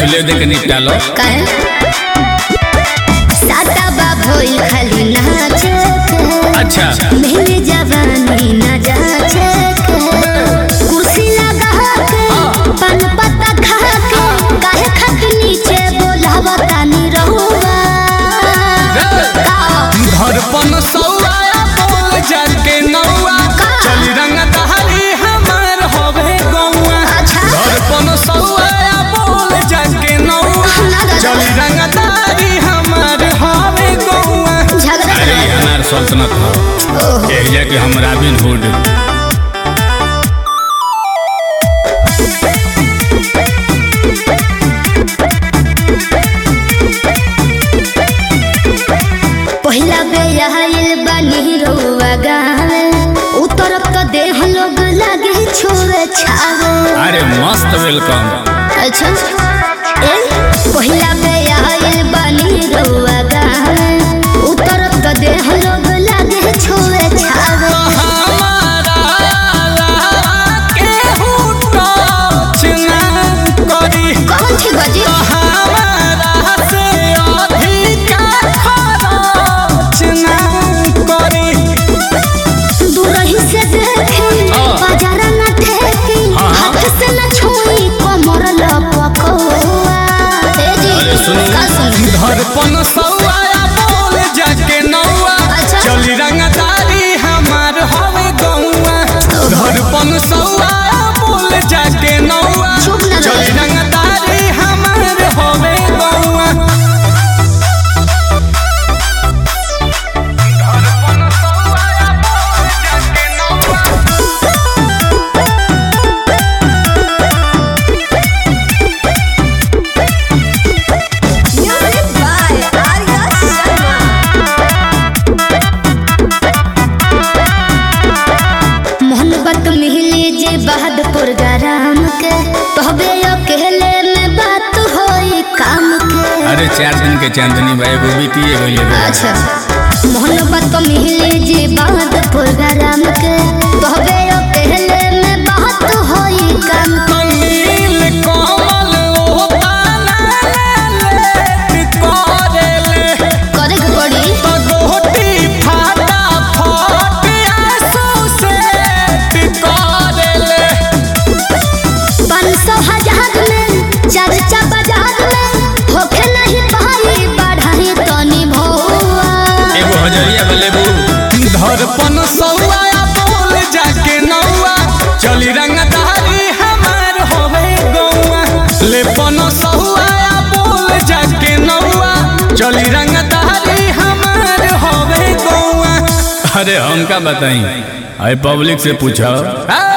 पहले देख के निपटा लो काहे सादा बा भइल खाली नाचे के अच्छा मेरे जवानी न जाचे के कुर्सी लगा के पान पत्ता खा के काहे खत नीचे बोलावा तानी रहुआ का धड़पन सौआ बोल जाके नौआ का? चली रंग दहरी हमार होवे गौआ अच्छा। धड़पन सौआ बोल जाके नौआ ना दादा। चली रंग दहरी हमार होवे गौआ झगड़ा अरे अनार सल्तनत हो ओहो एक जाके हम रॉबिन हुड पहिला बेयाइल बानी रउआ गावे उतरत तो देह लोग लागे छोरे छावे अरे मस्त वेलकम अच्छा ए पहिला बेयाइल बानी रउआ गावे उतरत तो देह लोग लागे छोरे छावे हमारा केहू टच ना करी कौन छी बजी हमारा से अधिका खरच ना करी दूरही से देखी हाँ। बाजार न ठेकी हाँ, हाँ। हाथ से न छुई कमर लपकौआ ए जी अरे सुनी का सुनी धड़पन सौआ बोल जाके नौआ अच्छा। चली रंगदारी हमार हवे गौआ धड़पन सौआ बोल जाके नौआ चुप ना रहे। चली रंगदारी हमार हवे गौआ धड़पन सौआ बोल जाके नौआ Music by Arya Sharma. मोहब्बत मिली जे बहादुर गरम के तहबे अकेले में बात होई काम के अरे चार दिन के चांदनी भाई वो बीतिए गई अच्छा मोहब्बत मिली जे बहादुर गरम के तहबे अकेले में बात होई काम के नील कमल ओ ताना लेट करेले करे के पड़ी पगोटी फाटा फट आंसू से करेले पाँच सौ हजार में चर्चा बाजार में होखे नहीं पाई बढ़ाई तनी भौआ एगो हजरिया बलेबू धड़पन सौआ बोल जाके नौआ चली रंगदारी हमार होवे गौआ लेपन सौआ बोल जाके नौआ चली रंगदारी हमार होवे गौआ अरे हम का बताई अरे पब्लिक से पूछो